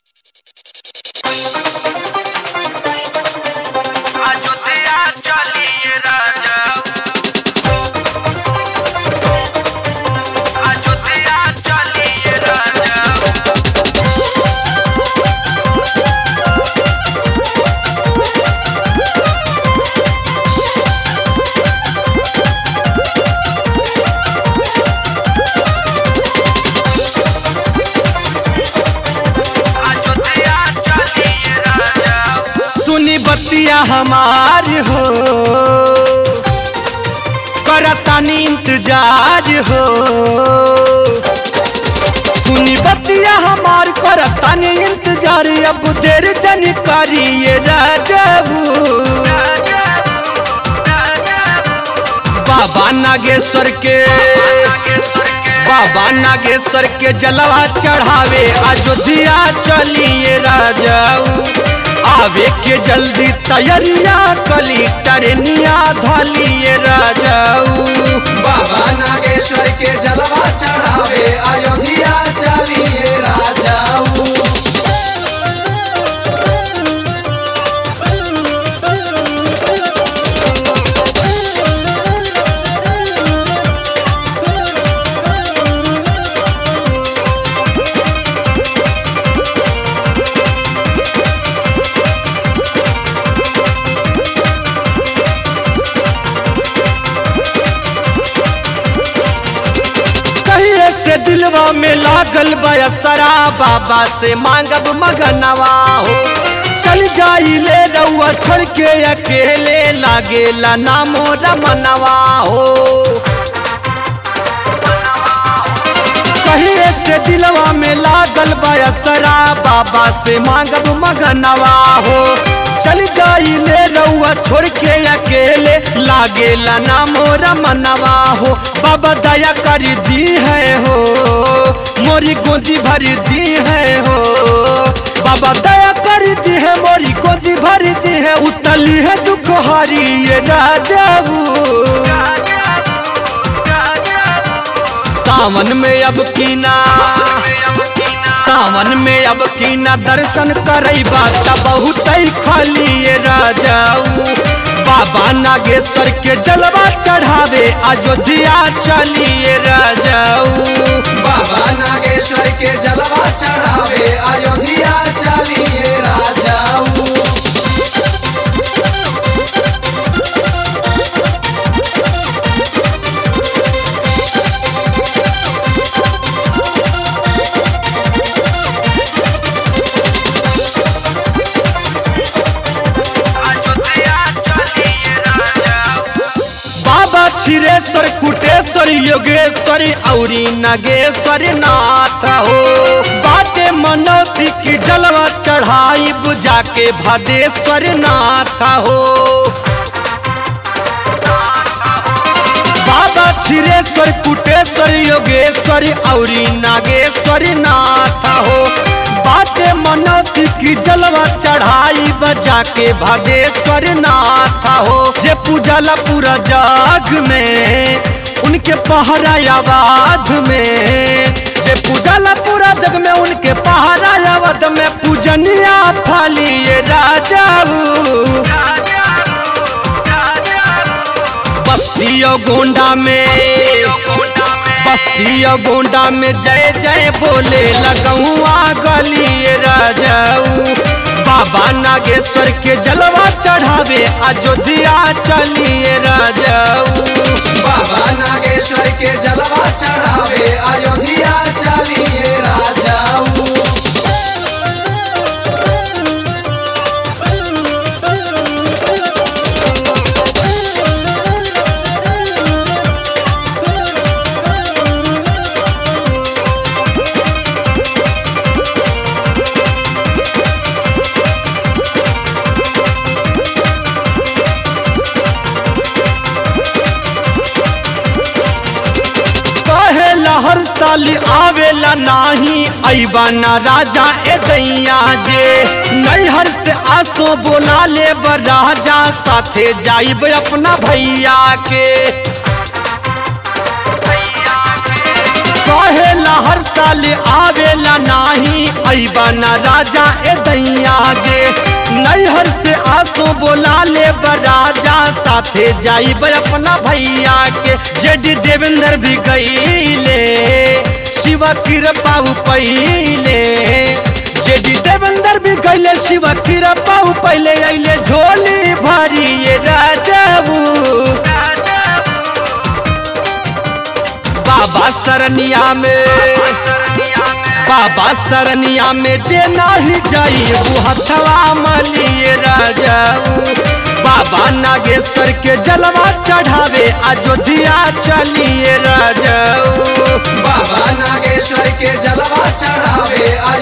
बतिया हमार हो करतानी इंतजार हो सुनी बतिया हमार करतानी इंतजार अब देर जन करिए राजबू बाबा नागेश्वर के बाबा नागेश्वर के जलवा चढ़ावे अयोध्या चलिए राजाऊ आवे के जल्दी तैयारिया कली टरनिया धलिए राजाऊ बाबा नागेश्वर के जलवा चढ़ावे अयोध्या चलिए राजाऊ कहिए से दिलवा में लागल बयसरा बाबा से मांगब मगनवा हो चल जाई ले रउआ छोड़ के अकेले लागेला नामो रमनवा हो कहिए से दिलवा में लागल बयसरा बाबा से मांगब मगनवा हो चल जाई ले रउआ छोड़ के अकेले लागेला नामो रमनवा हो बाबा दया कर दी है हो मोरी गोदी भर दी है हो बाबा दया कर दी है मोरी गोदी भर दी है उतली है दुख हरी ये राजाऊ सावन में अब कीना सावन में अब कीना दर्शन करई बात बहुत खाली ये राजाऊ बाबा नागेश्वर के जलवा चढ़ावे अयोध्या चलिए राजाऊ बाबा नागेश्वर के जलवा चढ़ावे अयोध्या चलिए राजाऊ बाबा क्षीरेश्वर कुटेश्वर योगेश्वर औरी नागेश्वर नाथ हो बाटे मनौती की जलवा चढ़ाई बुझा के भदेश्वर नाथ हो बाबा क्षीरेश्वर कुटेश्वर योगेश्वर औरी नागेश्वर नाथ हो बाटे मनौती की जलवा चढ़ाई बजा के भदेश्वर नाथ हो जे पूजला पूरा जाग में उनके पहरा आवाज में जे पूजला पूरा जग में उनके पहरा आवाज में पूजनिया थाली ये राजाऊ बस्तियों गोंडा में बस्तियों गोंडा में जय जय बोले लगुआ गली राजाऊ बाबा नागेश्वर के जलवा चढ़ावे अयोध्या चलिए राजाऊ बाबा नागेश्वर के जलवा चढ़ावे अयोध्या चलिए राजाऊ कहेला हर साल आवेला नाही ऐबा ना राजा ए दैया जे नैहर से आसो बोला ले राजा साथे जाइब अपना भैया के कहेला बोला हर साल आवेला नाही ऐबा ना राजा ए दैया गे नैहर से आसो बोला ले राजा साथे जाई अपना भैया के जेडी देवेंद्र भी गईले शिवा कृपा पहिले जेडी देवेंद्र भी गईले शिवा कृपा पहिले अइले झोली भरी ये राजाऊ बाबा सरनिया में बाबा सरनिया में जे नाही जाई वो हथवा मलिए राजाऊ बाबा नागेश्वर के जलवा चढ़ावे अयोध्या चलिए राजाऊ बाबा नागेश्वर के जलवा चढ़ावे